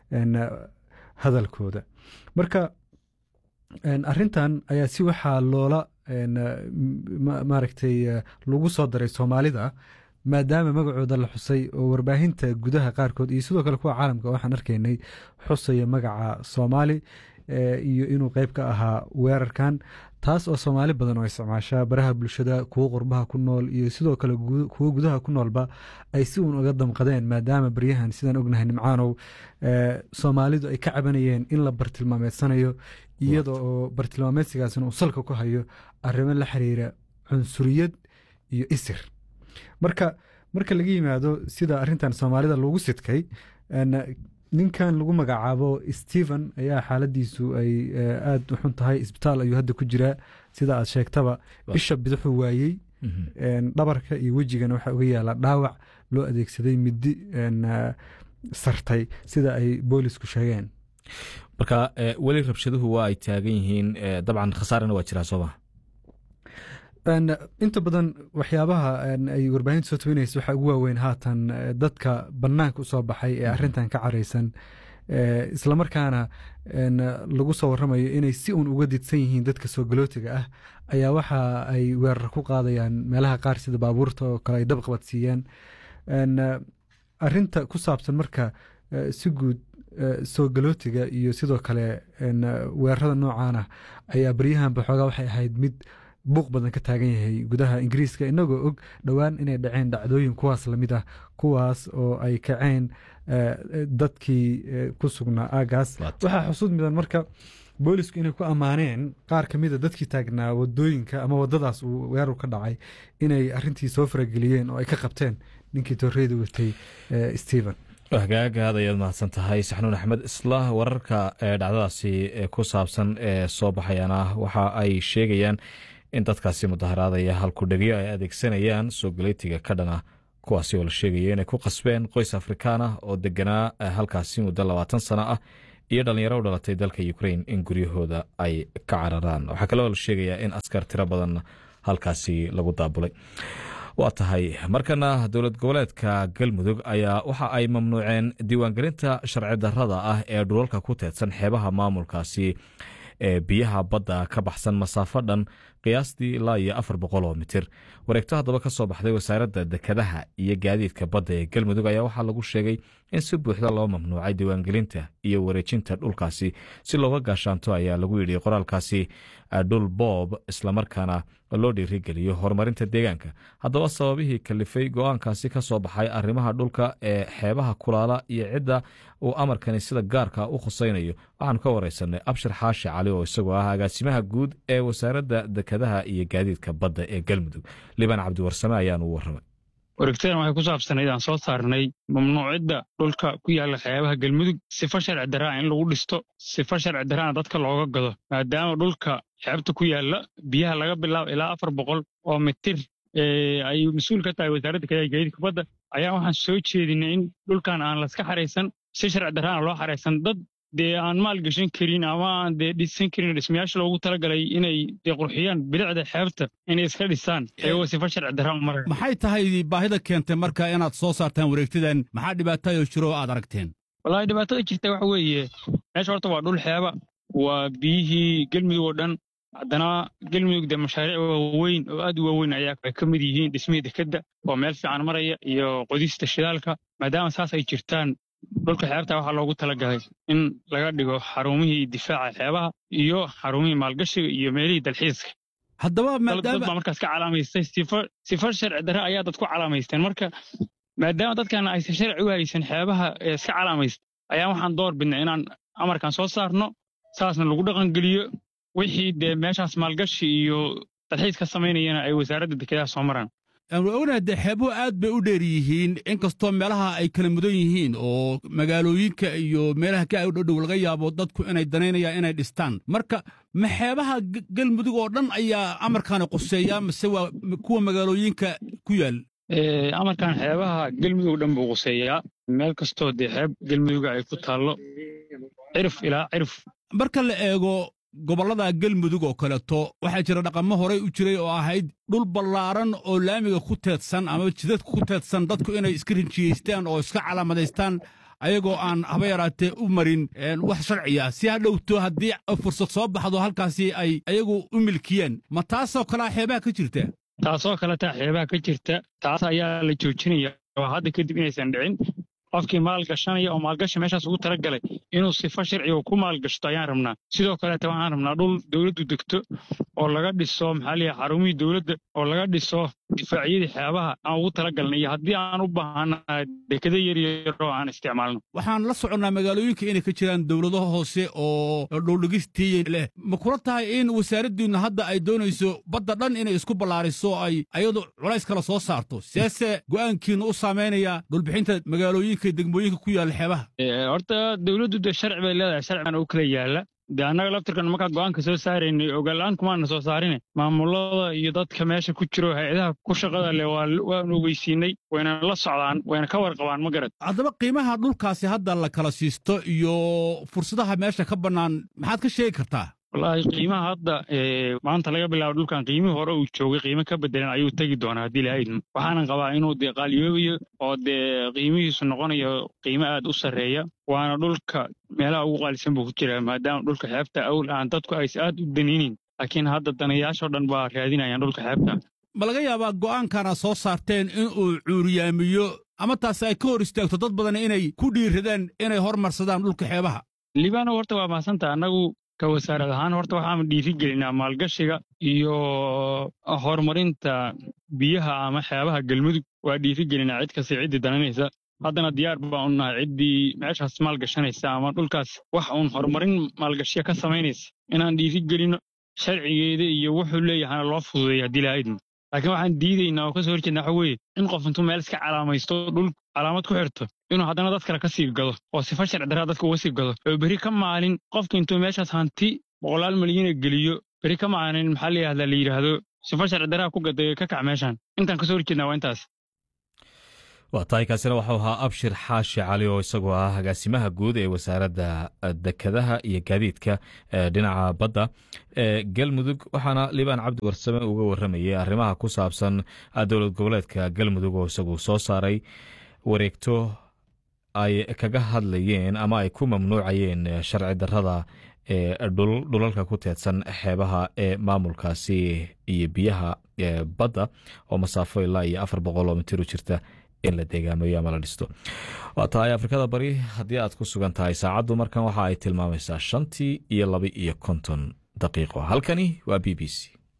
hadalkooda marka arintan ayaa si waxaa loola maaragtay lagu soo daray soomaalida maadaama magacooda la xusay oo warbaahinta gudaha qaarkood iyo sidoo kale kuwa caalamka waxaan arkaynay xusaya magaca soomaali iyo inuu qeyb ka ahaa weerarkan taas oo soomaali badan oo isticmaashaa baraha bulshada kuwo qurbaha ku nool iyo sidoo kale kuwo gudaha ku noolba ay si uun uga damqadeen maadaama baryahan sidaan ognahay nimcaanow soomaalidu ay ka cabanayeen in la bartilmaameedsanayo iyada oo bartilmaameedsigaasna uu salka ku hayo arrimo la xiriira cunsuriyad iyo isir marka marka laga yimaado sida arintan soomaalida lagu sidkay ninkan lagu magacaabo stephen ayaa xaaladiisu ay aada u xun tahay isbitaal ayuu hadda ku jiraa sida aad sheegtaba isha bidixuu waayey dhabarka iyo wejigana waxaa uga yaala dhaawac loo adeegsaday midi sartay sida ay boolisku sheegeen marka weli rabshaduhu waa ay taagan yihiin dabcan khasaarana waa jiraa sooma inta badan waxyaabaha ay warbaahinta soo tawinaysa waxaa ugu waaweyn haatan dadka bannaanka u soo baxay ee arrintan ka caraysan islamarkaana lagu soo waramayo inay si uun uga didsan yihiin dadka soo galootiga ah ayaa waxa ay weerar ku qaadayaan meelaha qaar sida baabuurta oo kale ay dab qabadsiiyaan arinta ku saabsan marka si guud soo galootiga iyo sidoo kale weerarada noocan ah ayaa baryahanba xoogaa waxay ahayd mid buuq badan ka taagan yahay gudaha ingiriiska inagoo og dhowaan inay dhaceen dhacdooyin kuwaas lamid ah kuwaas oo ay kaceen dadkii ku sugnaa aagaas waxaa xusuud mudan marka boolisku inay ku ammaaneen qaar ka mida dadkii taagnaa wadooyinka ama wadadaas uu weerar ka dhacay inay arintii soo farageliyeen oo ay ka qabteen ninkii torreyda watay stephen hagaag aad ayaad mahadsan tahay saxnuun axmed isla wararka dhacdadaasi ku saabsan ee soo baxayana waxa ay sheegayaan in dadkaasi mudaharaadaya halkudhegyo ay adeegsanayaan soo galeytiga ka dhana kuwaasi oo la sheegaya inay ku qasbeen qoys afrikaan ah oo deganaa halkaasi muddo labaatan sano ah iyo dhallinyaro u dhalatay dalka ukrain in guryahooda ay ka cararaan waxaa kaloo la sheegayaa in askar tiro badan halkaasi lagu daabulay waa tahay markana dowlad goboleedka galmudug ayaa waxa ay mamnuuceen diiwaangelinta sharci darrada ah ee dhulalka ku teedsan xeebaha maamulkaasi ee biyaha badda ka baxsan masaafo dhan qiyaastii ilaa iyo afar boqol oo mitir wareegto haddaba ka soo baxday wasaaradda dekedaha iyo gaadiidka badda ee galmudug ayaa waxaa lagu sheegay in si buuxda loo mamnuucay diiwaangelinta iyo wareejinta dhulkaasi si looga gaashaanto ayaa lagu yidhi qoraalkaasi dhul boob islamarkaana loo dhiirigeliyo horumarinta deegaanka haddaba sababihii kalifay go-aankaasi ka soo baxay arrimaha dhulka ee xeebaha kulaala iyo cidda uu amarkani sida gaarka u khusaynayo waxaanu ka wareysanay abshir xaashi cali oo isagoo ah agaasimaha guud ee wasaaradda dekedaha iyo gaadiidka badda ee galmudug liban cabdiwarsame ayaanu u warramay wareegtadan waxay ku saabsanayd aan soo saarnay mamnuucidda dhulka ku yaalla xeebaha galmudug sifa sharci darraa in lagu dhisto sifa sharci darraana dadka looga gado maadaama dhulka xeebta ku yaalla biyaha laga bilaabo ilaa afar boqol oo mitir ay mas-uul ka tahay wasaaradda kadaha gaadiidka badda ayaa waxaan soo jeedinay in dhulkan aan laska xaraysan si sharci darraana loo xaraysan dad dee aan maal gashan karin ama aan dee dhisan karin dhismayaasha loogu talagalay inay dee qurxiyaan bilicda xeebta inay iska dhisaan iyagoo sifa sharci darra maraya maxay tahay baahida keentay marka inaad soo saartaan wareegtadan maxaa dhibaatayoo jiro aad aragteen wallaahi dhibaatada jirta waxa weeye meesha horta waa dhul xeeba waa biyihii gelmudug oo dhan haddana gelmudug dee mashaariic waaweyn oo aad u waaweyn ayaa ay ka mid yihiin dhismihii dekedda oo meel fiican maraya iyo qodista shidaalka maadaama saas ay jirtaan dhulka xeebta waxaa loogu talagalay in laga dhigo xarumihii difaaca xeebaha iyo xarumihii maalgashiga iyo meelihii dalxiiska haddaba dad baa markaas ka calaamaystay sifa sharci darre ayaa dad ku calaamaysteen marka maadaama dadkan aysan sharci u haysan xeebaha ee iska calaamaysta ayaa waxaan door bidnay inaan amarkan soo saarno saasna lagu dhaqangeliyo wixii dee meeshaas maalgashi iyo dalxiis ka samaynayana ay wasaaradda dekedaha soo maraan ognaha dee xeebuhu aad bay u dheer yihiin inkastoo meelaha ay kala mudan yihiin oo magaalooyinka iyo meelaha ka dhodhow laga yaabo dadku inay danaynayaan inay dhistaan marka ma xeebaha galmudug oo dhan ayaa amarkaani quseeyaa mase waa kuwa magaalooyinka ku yaal amarkan xeebaha galmudug dhan buu quseeyaa meel kastoo dee xeeb galmuduga ay ku taallo cirif ilaa cirif marka la eego gobollada galmudug oo kaleeto waxaa jira dhaqamo horey u jiray oo ahayd dhul ballaaran oo laamiga ku teedsan ama jidadka ku teedsan dadku inay iska rinjiyeystaan oo iska calaamadaystaan ayagoo aan haba yaraatee u marin wax sharciya si ha dhowto haddii fursad soo baxdo halkaasi ay ayagu u milkiyeen ma taasoo kalea xeebaha ka jirta taasoo kaletaa xeebaha ka jirta taas ayaa la joojinaya oo hadda kadib inaysan dhicin qofkii maalgashanaya oo maalgashi meeshaas ugu talagalay inuu sifa sharciga ku maalgashto ayaan rabnaa sidoo kaleeta waxaan rabnaa dhul dowladdu degto oo laga dhiso maxaa liya xarumihii dowladda oo laga dhiso difaacyadii xeebaha aan ugu talagalnay iyo haddii aan u baahanahay dekado yaryaroo aan isticmaalno waxaan la soconnaa magaalooyinka inay ka jiraan dowlado hoose oo dhuldhigistii leh ma kula tahay in wasaaraddiinnu hadda ay doonayso badda dhan inay isku ballaariso ay ayadu culays kala soo saarto seese go'aankiinnu u saamaynaya dhulbixinta magaalooyinka degmooyinka ku yaalla xeebaha horta dowladdu dee sharci bay leedahay sharcigan u kala yaalla dee annaga laftirkan markaa go'aanka soo saaraynay ogaal-aan kumaana soo saarine maamulada iyo dadka meesha ku jiro hay-adaha ku shaqada leh waanu ogeysiinay wayna la socdaan wayna ka warqabaan ma garad haddaba qiimaha dhulkaasi hadda la kala siisto iyo fursadaha meesha ka bannaan maxaad ka sheegi kartaa wallaahi qiimaha hadda maanta laga bilaabo dhulkan qiimihii hore uu joogay qiimo ka bedelan ayuu tegi doonaa haddii lahaydn waxaanan qabaa inuu dee qaaliyoobayo oo dee qiimihiisu noqonayo qiimo aad u sarreeya waana dhulka meelaha ugu qaalisan buu ku jiraa maadaama dhulka xeebta awl aan dadku aysa aad u danaynin laakiin hadda danayaashoo dhan baa raadinayaan dhulka xeebta ma laga yaabaa go'aankana soo saarteen in uu cuuriyaamiyo ama taasi ay ka hor istaagto dad badan inay ku dhiiradaan inay hormarsadaan dhulka xeebaha libaano horta waa mahadsantaha annagu ka wasaarad ahaan horta waxaan dhiirigelinaa maalgashiga iyo horumarinta biyaha ama xeebaha galmudug waa dhiirigelinaa cid kasta ciddii dananaysa haddana diyaar baan u nahay ciddii meeshaas maalgashanaysa ama dhulkaas wax uun horumarin maalgashiya ka samaynaysa inaan dhiirigelino sharcigeeda iyo wuxuu leeyahana loo fududeeya haddii lahaydna laakiin waxaan diidaynaa oo ka soo horjeedna waxa weeye in qof intuu meel iska calaamaysto dhul calaamad ku xirto inuu haddana dad kale ka sii gado oo sifa sharci darraa dadka uga sii gado oo berri ka maalin qofka intuu meeshaas hanti boqolaal milyana geliyo berri ka maalin maxaa la yidhahdaa la yidhaahdo sifa sharci darraa ku gaday ka kac meeshan intaan ka soo horjeednaa waa intaas waa tahay kaasina waxuu ahaa abshir xaashi cali oo isagoo ah agaasimaha guud ee wasaaradda dekadaha iyo gaadiidka dhinaca badda ee galmudug waxaana liibaan cabdi warsame uga waramayay arrimaha ku saabsan dowlad goboleedka galmudug oo isagu soo saaray wareegto ay kaga hadlayeen ama ay ku mamnuucayeen sharci darrada ee dhulalka ku teedsan xeebaha ee maamulkaasi iyo biyaha badda oo masaafo ilaa iyo afar boqol oo mitir u jirta in la deegaamayo ama la dhisto waa tahay afrikada bari haddii aad ku sugan tahay saacaddu markan waxa ay tilmaamaysaa shantii iyo laba iyo konton daqiiqo halkani waa b b c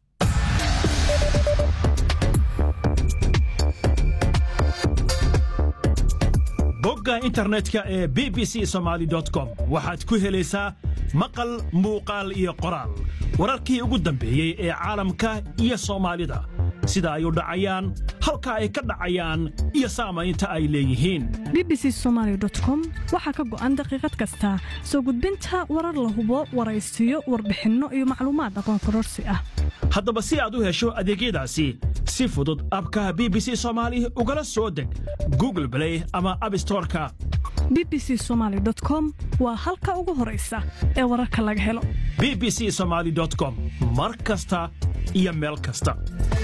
bogga internetka ee b b c somaali com waxaad ku helaysaa maqal muuqaal iyo qoraal wararkii ugu dambeeyey ee caalamka iyo soomaalida sida ay u dhacayaan halka ay ka dhacayaan iyo saamaynta ay leeyihiin b b c somaali com waxaa ka go'an daqiiqad kasta soo gudbinta warar la hubo waraysiyo warbixinno iyo macluumaad aqoon kororsi ah haddaba si aad u hesho adeegyadaasi si fudud abkaha b b c soomaali ugala soo deg google blay ama abstoreka b b c somaali com waa halka ugu horaysa ee wararka laga helo b b c somaali com mar kasta iyo meel kasta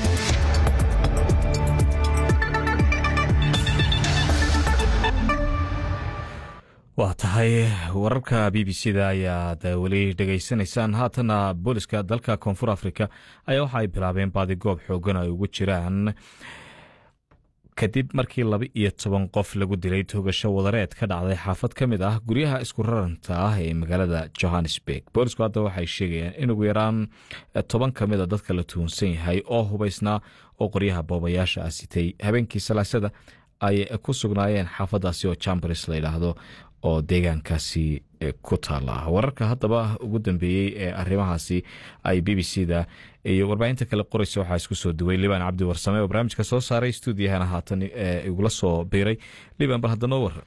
waa tahay wararka b b c da ayaad weli dhegaysanaysaan haatana booliska dalka koonfur afrika ayaa waxa ay bilaabeen baadigoob xoogan ay ugu jiraan kadib markii laba iyo toban qof lagu dilay togasho wadareed ka dhacday xaafad ka mid ah guryaha isku raranta ah ee magaalada johannesburg boolisku hadda waxay sheegayaan in ugu yaraan toban ka mid a dadka la tuhunsan yahay oo hubaysnaa oo qoryaha boobayaasha ah sitay habeenkii salaasada ay ku sugnaayeen xaafadaasi oo chambers la yidhaahdo oo deegaankaasi ku taala wararka haddaba ugu dambeeyey ee arrimahaasi ay b b c da iyo warbaahinta kale qoraysa waxaa isku soo duway liban cabdi warsame oo barnaamijka soo saaray stuudiyahana haatan igula soo biiray liban bal hadda noo waran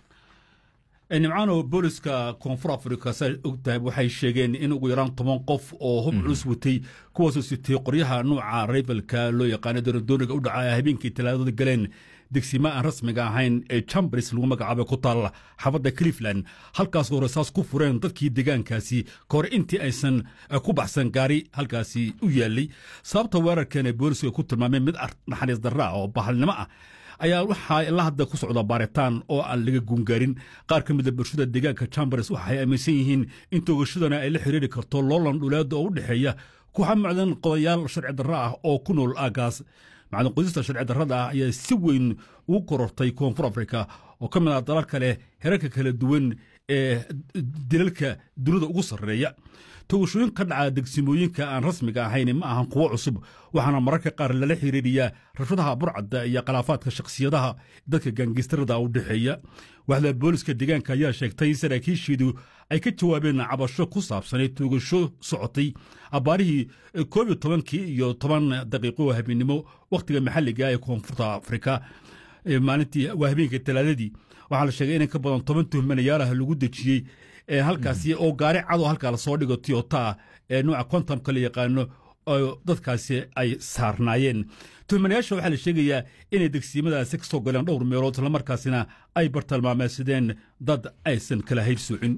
nimcaano booliska koonfur afrika saa ogtahay waxay sheegeen in ugu yaraan toban qof oo hub culus watay kuwaasoo sitay qoryaha nuuca raybalka loo yaqaano daradooniga u dhaca habeenkii talaadada galeen degsima aan rasmiga ahayn ee chambers lagu magacaabay ku taalla xaafadda cleveland halkaasoo rasaas ku fureen dadkii deegaankaasi ka hor intii aysan ku baxsan gaari halkaasi u yaallay sababta weerarkan ee booliska ku tilmaameen mid naxariis darra ah oo bahalnimo ah ayaa waxaa ilaa hadda ku socda baaritaan oo aan laga guungaarin qaar ka mida bulshada deegaanka chambers waxay aaminsan yihiin in toogashadana ay la xiriiri karto loolan dhuleeda oo u dhexeeya kuxa macdan qodayaal sharci darra ah oo ku nool aagaas macdan qodista sharci darrada ah ayaa si weyn ugu korortay koonfur afrika oo ka mid ah dalal kale herarka kala duwan ee dilalka dunida ugu sarreeya togashooyin ka dhaca degsimooyinka aan rasmiga ahayn ma ahan kuwo cusub waxaana mararka qaar lala xiriiriyaa rabshadaha burcadda iyo khilaafaadka shakhsiyadaha dadka gaangistarada u dhexeeya waxda booliska deegaanka ayaa sheegtay in saraakiisheedu ay ka jawaabeen cabasho ku saabsanay toogasho socotay abbaarihii koob iyo tobankii iyo toban daqiiqo oo habeennimo wakhtiga maxalliga ee koonfurta afrika maalintii waa habeenkii talaadadii waxaa la sheegay in ka badan toban tuhmanayaalaha lagu dejiyey halkaasi oo gaari cado halkaa lasoo dhigo tiyota ee nuuca kontamka la yaqaano oo dadkaasi ay saarnaayeen tuhmanayaasha waxaa la sheegayaa inay degsiimadaasi ka soo galeen dhowr meelood islamarkaasina ay bartilmaameysadeen dad aysan kala haybsoocin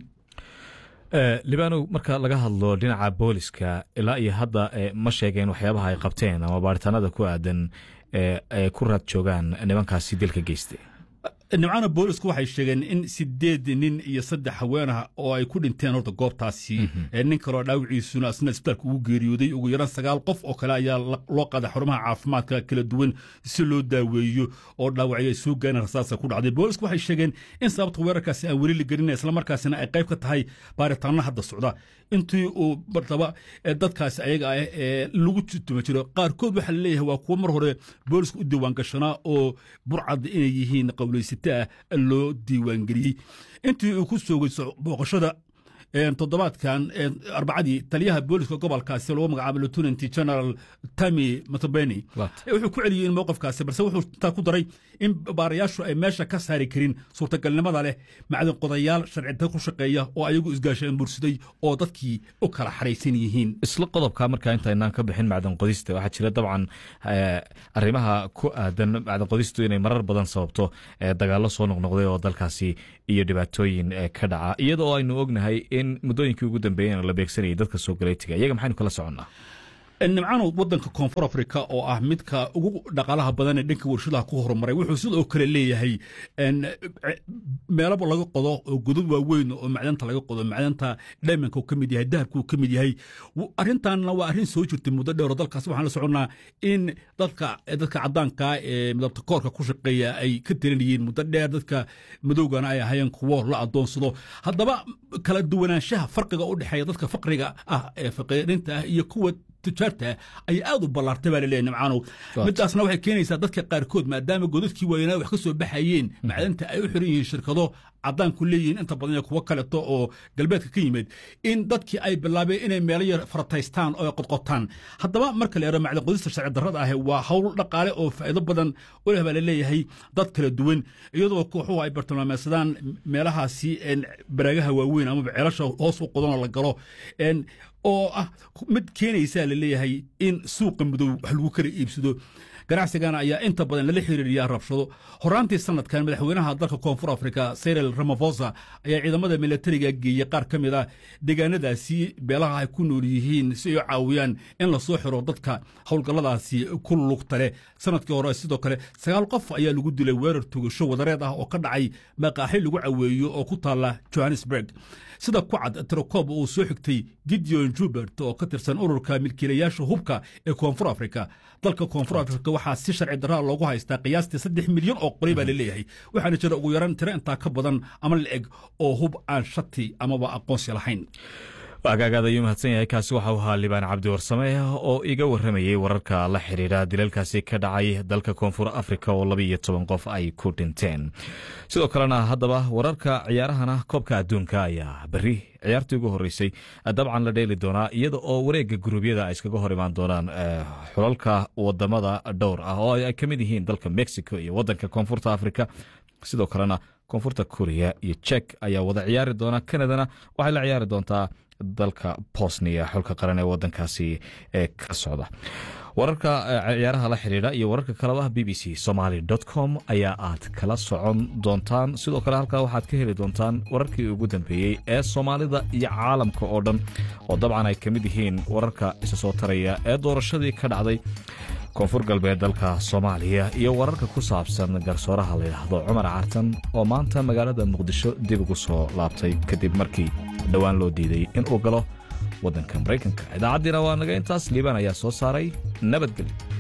libanow marka laga hadlo dhinaca booliska ilaa iyo hadda ma sheegeen waxyaabaha ay qabteen ama baaritaanada ku aadan ay ku raad joogaan nimankaasi dilka geystay nimcana boolisku waxay sheegeen in sideed nin iyo saddex haweenah oo ay ku dhinteen horta goobtaasi nin kaloo dhaawiciisuna asna isbitaalka ugu geeriyooday ugu yaraan sagaal qof oo kale ayaa loo qaaday xarumaha caafimaadka kala duwan si loo daaweeyo oo dhaawacyo ay soo gaareen rasaasa ku dhacday boolisku waxay sheegeen in sababta weerarkaasi aan weli la gelin islamarkaasina ay qayb ka tahay baaritaano hadda socda intii uu bartaba dadkaasi ayaga ah ee lagu tuma jiro qaarkood waxaa laleeyahay waa kuwo mar hore booliska u diiwaangashanaa oo burcad inay yihiin qowleysata ah loo diiwaangeliyey intii uu ku soogay booqashada toddobaadkan arbacadii taliyaha booliska gobolkaasi lagu magacaabo lieutenant general tami matobeni wuxuu ku celiyey in mowqifkaasi balse wuxuu intaa ku daray in baarayaashu ay meesha ka saari karin suurtagalnimada leh macdin qodayaal sharcida ku shaqeeya oo ayagu isgaasheen bursiday oo dadkii u kala xaraysan yihiin isla qodobka markaa intaynaan ka bixin macdan qodista waxaa jira dabcan arrimaha ku aadan macdan qodistu inay marar badan sababto dagaallo soo noqnoqday oo dalkaasi iyo dhibaatooyin ka dhaca iyada oo aynu ognahay in muddooyinkii ugu dambeeyena la beegsanayay dadka soo galeytiga iyaga maxaynu kala soconnaa nimcano wadanka koonfur africa oo ah midka ugu dhaqaalaha badan ee dhanka warshadaha ku horumaray wuxuu sidoo kale leeyahay meelaba laga qodo oo godad waaweyn oo macdanta laga qodo macdanta dhaymanka ka mid yahay dahabka ka mid yahay arrintanna waa arrin soo jirtay muddo dheer oo dalkaas waxaan la soconnaa in dadka dadka caddaanka ee midabta koorka ku shaqeeya ay ka talinayeen muddo dheer dadka madowgana ay ahaayeen kuwo la adoonsado haddaba kala duwanaanshaha farqiga u dhexeeya dadka faqriga ah ee faqiirinta ah iyo kuwa tujaarta ay aad u ballaartay baa laleeyahay nimcaanow midaasna waxay keenaysaa dadka qaarkood maadaama godadkii waayanaa wax ka soo baxayeen macdanta ay u xiran yihiin shirkado caddaanku leeyihiin inta badan iyo kuwo kaleto oo galbeedka ka yimid in dadkii ay bilaabeen inay meelo yar farataystaan oo ay qodqotaan haddaba marka la yaro macdan qodista sharci darrada ah waa hawl dhaqaale oo faa'iido badan u leh baa laleeyahay dad kala duwan iyadoo kooxuhu ay bartilmaameedsadaan meelahaasi baraagaha waaweyn amaba ceelasha hoos u qodanoo la galo oo ah mid keenaysaa la leeyahay in suuqa madow wax lagu kala iibsado ganacsigana ayaa inta badan lala xiriiriyaa rabshado horaantii sanadkan madaxweynaha dalka koonfur africa cyril ramafosa ayaa ciidamada milatariga geeyey qaar ka mid a deegaanadaasi beelaha ay ku nool yihiin si ay u caawiyaan in lasoo xiro dadka howlgalladaasi ku lugta leh sanadkii hore sidoo kale sagaal qof ayaa lagu dilay weerar tugasho wadareed ah oo ka dhacay maqaaxi lagu caweeyo oo ku taalla johannesburg sida ku cad tirokob uu soo xigtay gideon jubert oo ka tirsan ururka milkiilayaasha hubka ee koonfur africa dalka koonfur africa waxaa si sharci daraa loogu haystaa qiyaastii saddex milyan oo qoray baa laleeyahay waxaana jira ugu yaran tiro intaa ka badan ama la eg oo hub aan shati amaba aqoonsi lahayn agaagaad ayuu mahadsan yahay kaasi waxa u ahaa libaan cabdi warsame oo iga warramayey wararka la xidhiidha dilalkaasi ka dhacay dalka koonfur afrika oo laba iyo toban qof ay ku dhinteen sidoo kalena haddaba wararka ciyaarahana koobka adduunka ayaa berri ciyaartii ugu horeysay dabcan la dheeli doonaa iyada oo wareega guruubyada ay iskaga hor imaan doonaan xulalka wadamada dhowr ah oo ay ka mid yihiin dalka mexico iyo wadanka koonfurta afrika sidoo kalena koonfurta kuriya iyo jek ayaa wada ciyaari doona kanadana waxay la ciyaari doontaa dalka bosnia xulka qaran ee wadankaasi ee ka socda wararka ciyaaraha la xidhiidha iyo wararka kaleba b b c somaly com ayaa aad kala socon doontaan sidoo kale halkaa waxaad ka heli doontaan wararkii ugu dambeeyey ee soomaalida iyo caalamka oo dhan oo dabcan ay ka mid yihiin wararka isa soo taraya ee doorashadii ka dhacday koonfur galbeed dalka soomaaliya iyo wararka ku saabsan garsooraha layidhaahdo cumar cartan oo maanta magaalada muqdisho dib ugu soo laabtay kadib markii dhowaan loo diiday inuu galo waddanka maraykanka idaacaddiina waa naga intaas liibaan ayaa soo saaray nabadgelyo